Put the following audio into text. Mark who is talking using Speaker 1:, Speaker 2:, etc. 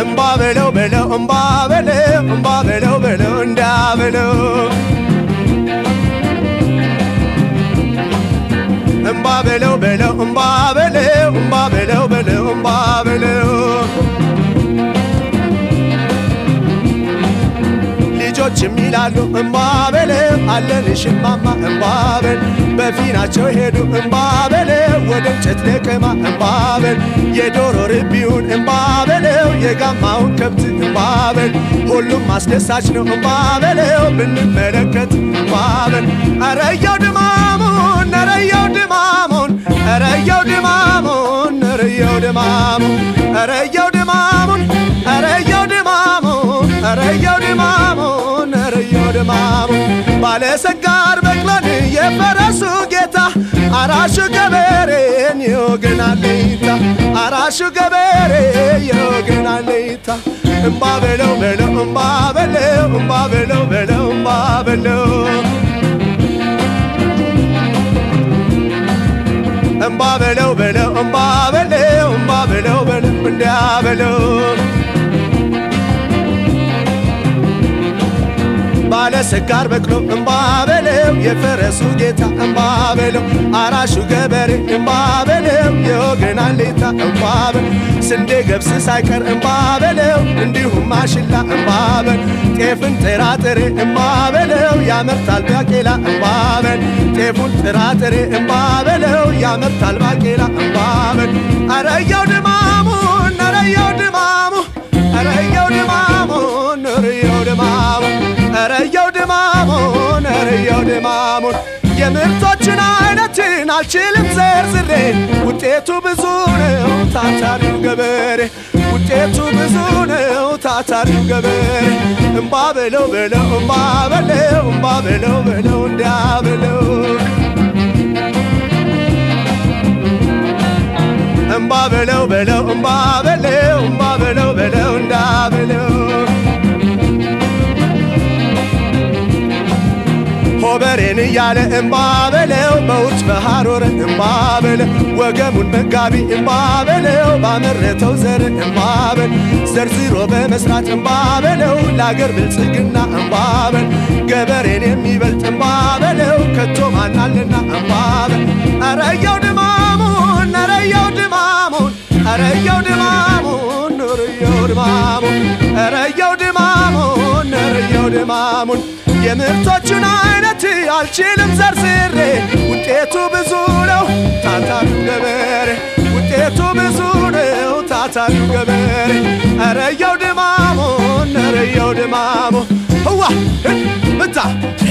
Speaker 1: እምባ በለው በለው እምባ በለው እምባ በለው በለው እንዳ በለው እምባ በለው በለው እምባ በለው እምባ በለው በለው እምባ በለው ልጆችም ይላሉ እምባ በለው አለንሽ እማማ እምባ በል በፊናቸው ሄዱ እምባ በለው ወደ እንጨት ለቀማ እምባ በል የዶሮ ርቢውን እምባ በለው የጋማውን ከብት እምባ በል ሁሉም አስደሳች ነው እምባ በለው ብንመለከት እምባ በል አረየው ድማሙን አረየው ድማሙን አረየው ድማሙን አረየው ድማሙን አረየው ድማሙን አረየው ድማሙን አረየው ድማሙን አረየው ድማሙን ባለሰጋር በቅሎን የፈረሱ ጌታ አራሹ ገበሬን የወገናለይታ አራሹ ገበሬ የወገናለይታ እምባ በለው በለው እምባ በለው እምባ በለው በለው እምባ በለው እምባ በለው በለው እምባ በለው እምባ በለው በለው እንዲያ በለው ባለሰጋር በቅሎ እምባ በለው የፈረሱ ጌታ እምባ በለው አራሹ ገበሬ እምባ በለው የወገን አለኝታ እምባ በለው ስንዴ ገብስ ሳይቀር እምባ በለው እንዲሁም ማሽላ እምባ በል ጤፍን ጥራጥሬ እምባ በለው ያመርታል ባቄላ እምባ በል ጤፉን ጥራጥሬ እምባ በለው ያመርታል ባቄላ እምባ በል አረየው ድማሙን አረየው ድማሙ አረየው ድማሙን አረየው ድማሙን አረየው ድማሙን አረየው ድማሙን የምርቶችን አይነትን አልችልም ዘርዝሬ ውጤቱ ብዙ ነው ታታሪው ገበሬ ውጤቱ ብዙ ነው ታታሪው ገበሬ እምባ በለው በለው እምባ በለው እምባ በለው በለው እንዲያ በለው እምባ በለው በለው እምባ በለው እምባ በለው በለው እንዳ በለው ሆበሬን እያለ እምባ በለው በውርጭ በሐሮር እምባ በለው ወገሙን መጋቢ እምባ በለው ባመረተው ዘር እምባ በል ዘርዝሮ በመስራት እምባ በለው ለአገር ብልጽግና እምባ በል ገበሬን የሚበልጥ እምባ በለው ከቶ ማናልና እምባ በል አረየው ድማሙን አረየው ድማሙን አረየው ድማሙን አረየው ድማሙን አረየው ድማሙን አረየው ድማሙን የምርቶቹን አይነት አልችልም ዘርዝሬ ውጤቱ ብዙ ነው ታታሪው ገበሬ ውጤቱ ብዙ ነው ታታሪው ገበሬ አረየው ድማሙን አረየው ድማሙ ህዋ ምታ